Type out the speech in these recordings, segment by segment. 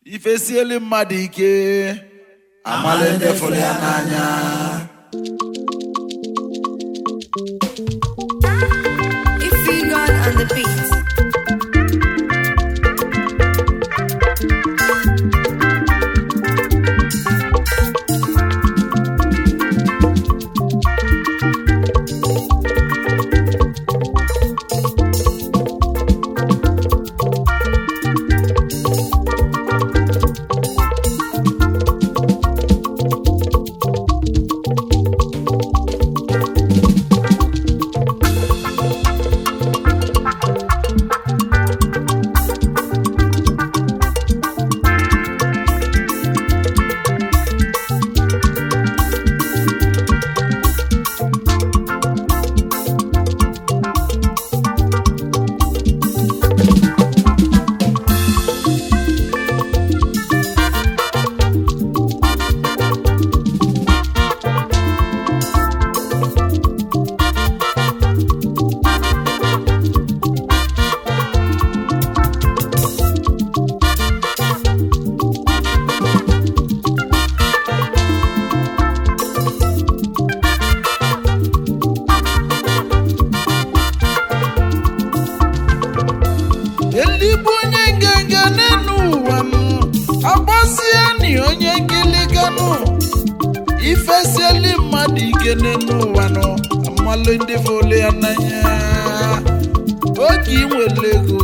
ifesieli mmadụ ike amala ndị fụrụ ya n'anya If we gone on the beat. eligbo onye nganga n'elu ụwa m agbasie ni onye ngiliganụ ifesieli mmadụ ike n'elu ụwa nọ amalụ ndị fole ya n'anya oge inwere ego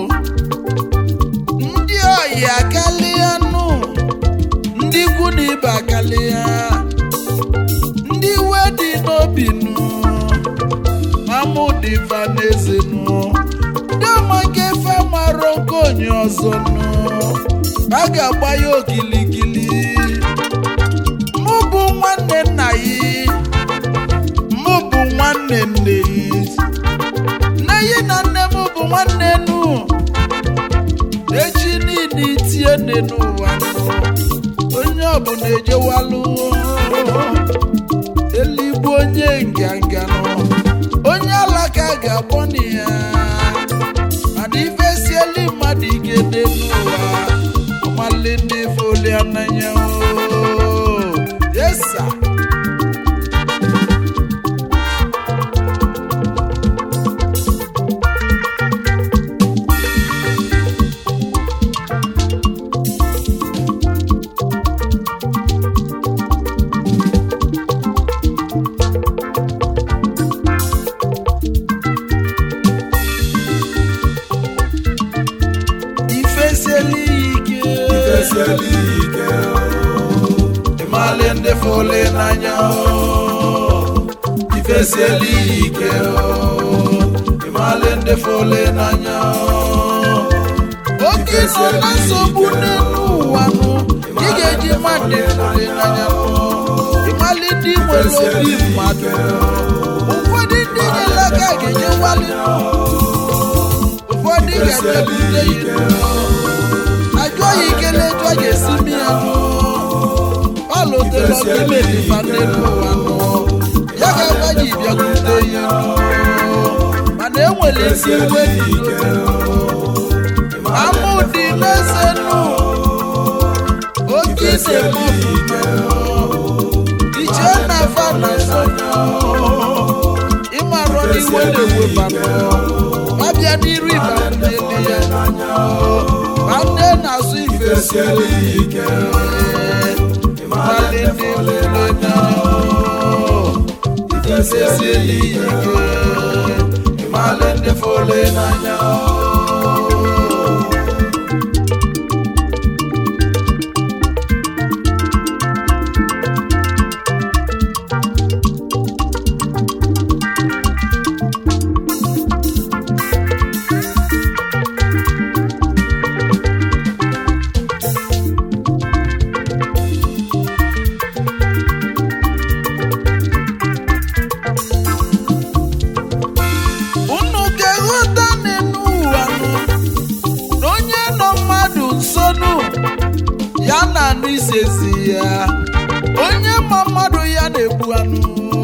ndị oyi akarịa nụ ndị ikwu na ibe akarịa ndị iwe dị n'obi nụ mamụdị vaneze nụ ndị ọmaka efe mara oke onye ọzọ nụ a ga-agba ya okilikili mụ bụ nwanne nna ya mụ bụ nwanne nne ya nne ya na nne m bụ nwanne nụ echi niile itie nne n'ụwa nụ onye ọbụla ejewalụ eligbo onye nganga nọ onye alaka ga-akpọ na ya mana ifesieli mmadụ ike dị n'ụwa ọmali ndị folia n'anya oo. yesa ifesieli ike Ifesieli ike ịmali ndị fole n'anya oo. ifesieli ike oo. ịmali ndị fole n'anya oo. oge nọ na nsogbu n'elu ụwa nụ ị ga-eji mmadụ fole n'anya nụ. ịmali ndị nwere obi mmadụ ụfọdụ ndị nyere aka ga-enye nwali nụ. ụfọdụ ga-ebute ya nụ. ajụọ ya ikele etu a ga-esi mi ya nụ ọ lụtara ọkụ imelifa n'elu ụwa nụ ya ga-agba ji bịakwute ya nụ mana enwere isi iwe n'ike amụ dị n'eze nụ oke ise mọfụ iche na fa na so ịmarọ n'iwe na-eweba nụ abịa n'iru ịba n'elu ya ma nne na-asụ ife Ifesieli ike Mali ndị fole n'anya ifesieli ike ịmali ndị fole n'anya unu ga-eghọta n'elu ụwa nụ na onye nọ mmadụ nsonu ya na anụ isezi ya onye ma mmadụ ya na-egbu anụ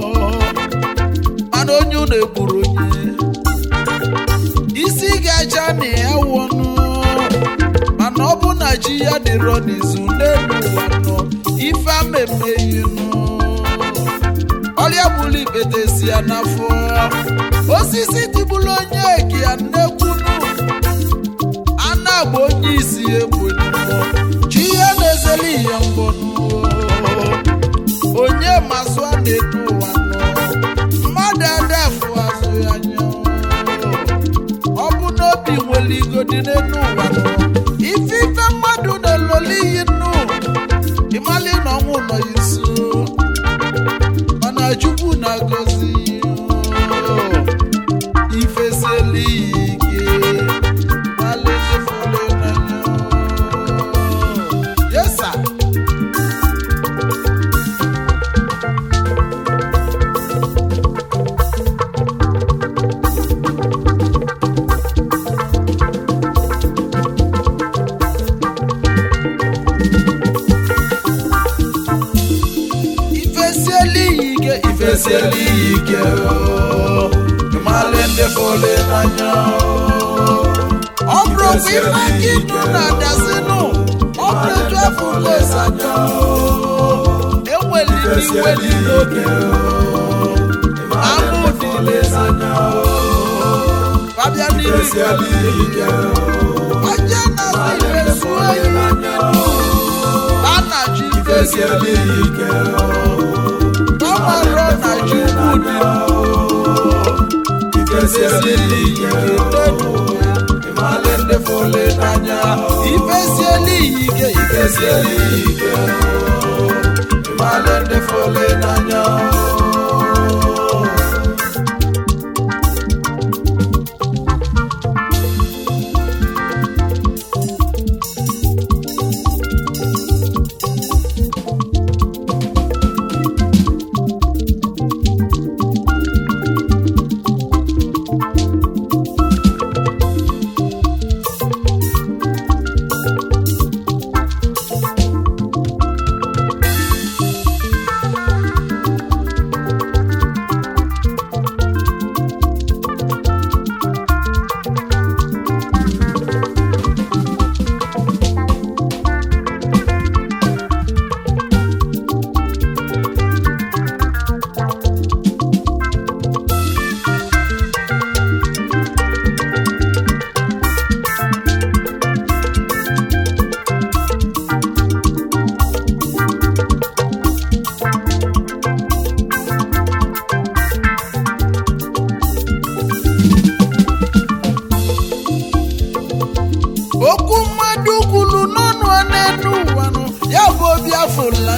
mana onye unu egburu onye isi ga-acha na ya wụnụ mana ọ bụ na na chi ya dịrọ n'izu n'elu ụwa nọ ife amemeghi nụ ọrịa gburu ikpete si ya n'afọ osisi tibulu onye eke ya nnekwunu a na-agba onye isi egbenụ chi ya na-ezeli ihe mbọnụ onye mazụ a na-edu ụwa nọ mmadụ adafụ azụ ya anya ọ bụ n'obi nwere igodi n'elu ụwa nọ ife ife mmadụ na-eloli iyi nnu ịmali na ọnwụ nọ ya nso mana chukwu na-agọzi ifesieli ike malefefole n'anya yesa ifesieli ike ifesieli ike o ịmali ndị fole n'anya ọ bụrụ kwa ife gị nụ na-adasịnụ ọ bụrụ etu afọ lesanya enweli n'iwe dị n'obi amụ dị lesanya babịa n'ihu onye na-asị ife suo ime a na-achọ ifesieli ike ọmarọ na chukwu dị ifesieli ike ịmalị ndị fole n'anya ifesieli ike ifesieli ike ịmalị ndị fole n'anya okwu mmadụ kwuru n'ọnụ a n'elu ụwa nụ ya bụ obi afụla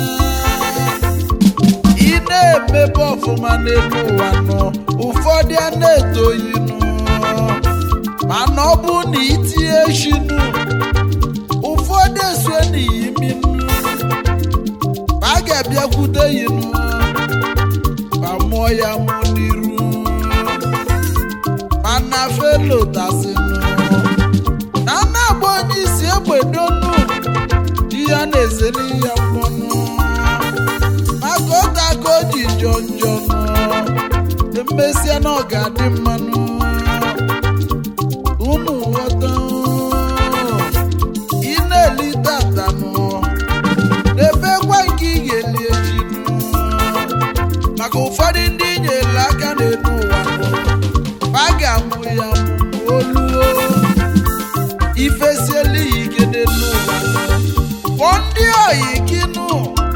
ị na-emebe ọfụma n'elu ụwa nụ ụfọdụ a na-etoyi nụ mana ọ bụ na itinye shinu ụfọdụ esue n'iyi minụ ma a ga-abịakwute yi nụ ma mụọ ya mụ n'iru mana felo tasịnụ na na-agba onye isi egbedonu di ya na-ezeli ya mkpọnụ maka ụta ka o ji jọ njọ nụ emesịa na ọ ga-adị mmanụ unu ghọta ị na-eli tatanụ n'ebekwa nke ị ga-eli echi nụ maka ụfọdụ ndị nyere aka n'elu ụwa nụ ma a ga-amụ ya mụ oluo ifesieli ya ike n'elu ụwa kpọọ ndị oyi gị nụ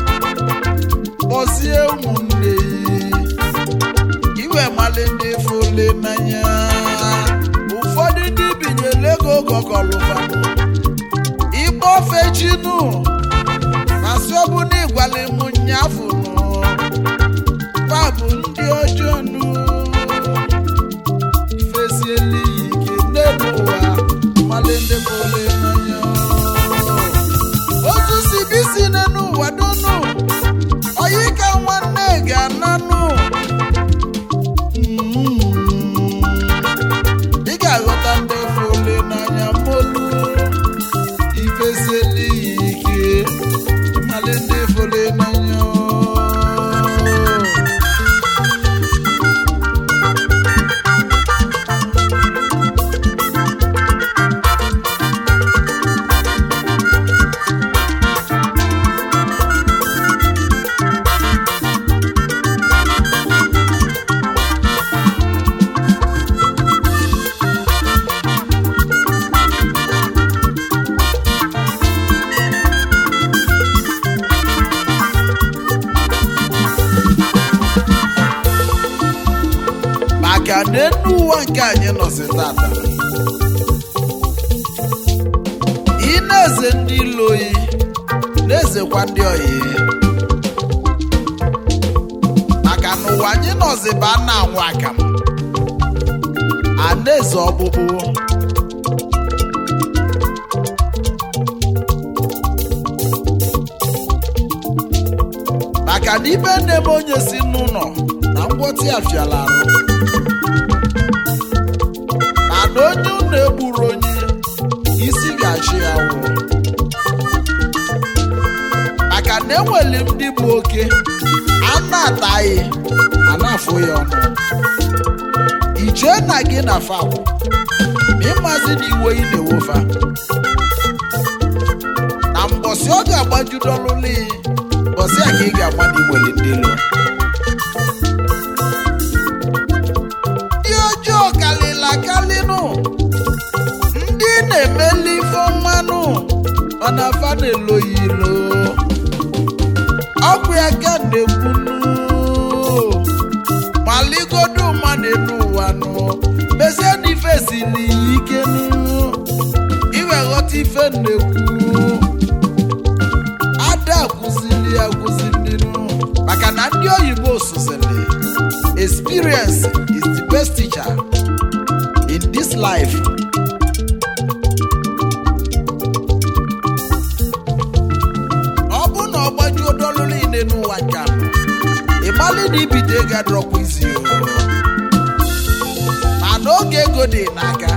kpọzie ụmụnne ya iwe mali ndị fole n'anya ụfọdụ ndị binyere ego gọgọlụfanụ ịgba ofe chinụ masị ọ bụ na ịgwala m nyafụ nụ fa bụ ndị ọjọọ nụ ifesieli ya ike n'elu ụwa mali ndị fole n'anya otu si bisi n'elu ụwa donu oyi ka nwanne ga-ananụ Mm. ị ga-aghọta ndị fole n'anya molu ifesieli ya ike mali ndị fole n'anya n'enu ụwa nke anyị nọzi tata ị na-eze ndị ilo oyi na-ezekwa ndị oyi maka na ụwa anyị nọzi bụ a na-anwụ akamụ a na-eze ọkpụkpụ maka na ibe na-eme onye si n'ụlọ na ngwọtị afiala arụ mana onye ụlọ egburu onye isi ga-achị ya wụ maka na enwere ndị bụ oke a na-ataghị a na-afụ ya ọnụ ijee na gị na fawụ ma ịmazi na iwe ị na-ewofa na mbọsị ọ ga-agbajudolụli mbọsị a ka ị ga-agba na iwere ndị ilo ndị ọjọọ kalịla kalịnụ ndị na-emeli ife mmanụ mana fa na-eloyi ilo ọkụ ya ka na-ekwunu maligodu mmadụ elu ụwa nụ mezie na ife siri ya ike nụ iwe ghọta ife na-ekwu ada akụzili akụzili nụ maka na ndị oyibo sụzili experience is the best teacher in this life ọ bụ na ọ gbajuo dọlụ niile n'ụwa nke a ịgbalị na ibido ego adọrọkwa isi o mana oge ego dị n'aka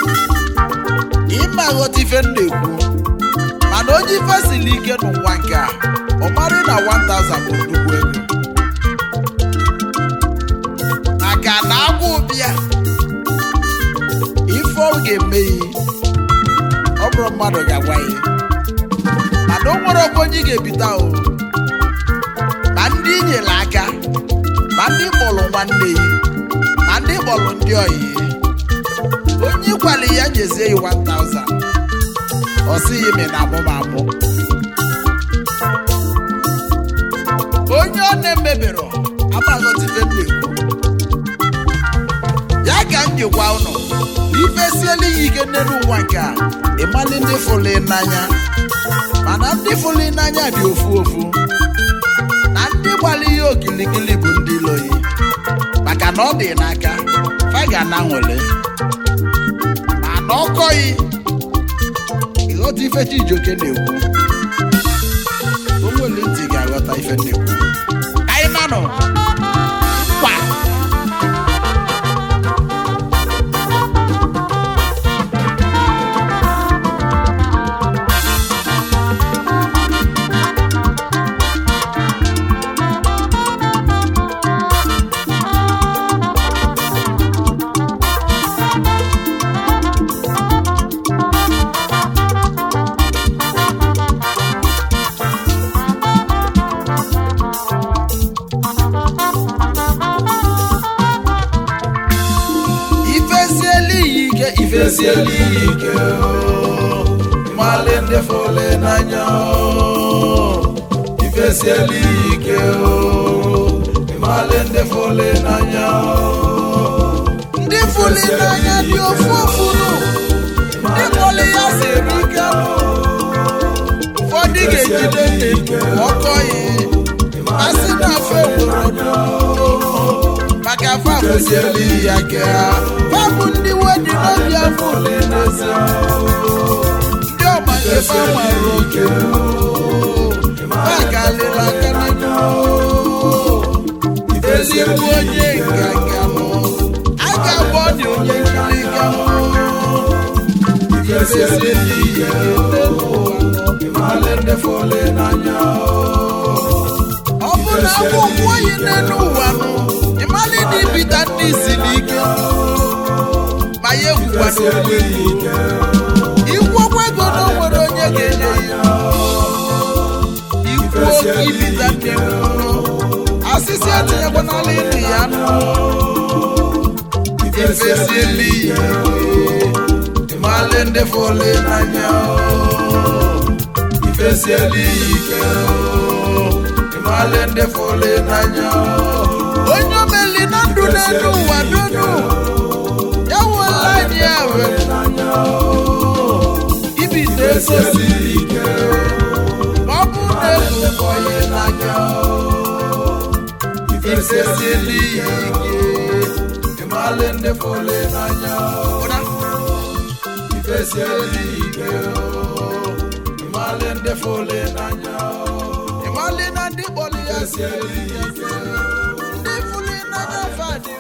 ịma ghọta ife m na-ekwu mana onye ife siri ike n'ụwa nke a ọ marị na 1000 bụ nnukwu ego maka na agwụ ụbịa ife ọ ga-eme ya ọ bụrụ mmadụ ga-agwa ya mana o nwere ọkwa onye ị ga-ebita o ma ndị i nyere aka ma ndị kpọrọ nwanne ya ma ndị kpọrọ ndị oyi onye ịkwali ya nyezie ya 1000 ọ sịghị me na amụmamụ onye ọ na-emebero amaghọtife m na-ekwu ya ka m jikwa ụnụ ife siela ya ike n'elu ụwa nke a ịmali ndị fụlụ n'anya mana ndị fụlụ n'anya dị ofu ofu na ndị gbara ihe okilikili bụ ndị loyi maka na ọ dị n'aka fa ga na nwere mana ọkọghị ịghọta ife Chijioke na-ekwu o nwere ntị ga-aghọta ife m na-ekwu Ka anyị nanụ kwa ifesiela iyi ike ifesiela iyi ike o. mmalị ndị fụlụ n'anya o. ifesiela iyi ike o. mmalị ndị fụlụ n'anya o. ndị fụlụ n'anya dị ofu ofu nụ ndị fụlụ ya siri ike nụ ụfọdụ ga-ejide nne ọkọghị masị na afọ obodo maka fafụzieli ya ke ha fabụ ndị wedi n'obi afọ n'ezi ndị ọma ebe mara oke makalịla aka n'elu ezigbo onye nganga m a ga-agba ọ dị onye nkiri ga ifesieli ya n'elu ụwa Ịmalị ndị fụlụ n'anya ọ bụ na akwụkwọ oyi n'elu ụwa nụ ịmalị na ibita ndị isi n'ike ma ya egwukwana okwu ego ikwuokwa ego na o nwere onye ga-enye ya ikwu oke ibita ndị nụ asịsị etinyekwanala ịnụ ya nụ ifesieli ya Ịmalị ndị fụlụ n'anya ifesieli ike ịmalị ndị fụlụ n'anya onye omeli na ndụ n'elu ụwa donu ya nwela anyị awe ibite ego siri ike ọ bụ na efukwanye n'anya ifesieli ike ịmalị ndị fole n'anya ụra ifesieli ike ịmalị ndị fole n'anya ịmalị na ndị kpọrọ ya si ifesieli ike ndị fụli n'anya fadị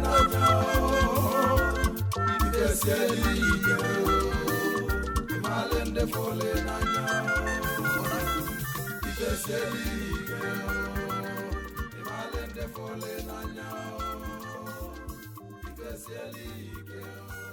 ifesieli ike ịmalị ndị fole n'anya ifesieli ike ịmalị ndị fole n'anya ifesieli ike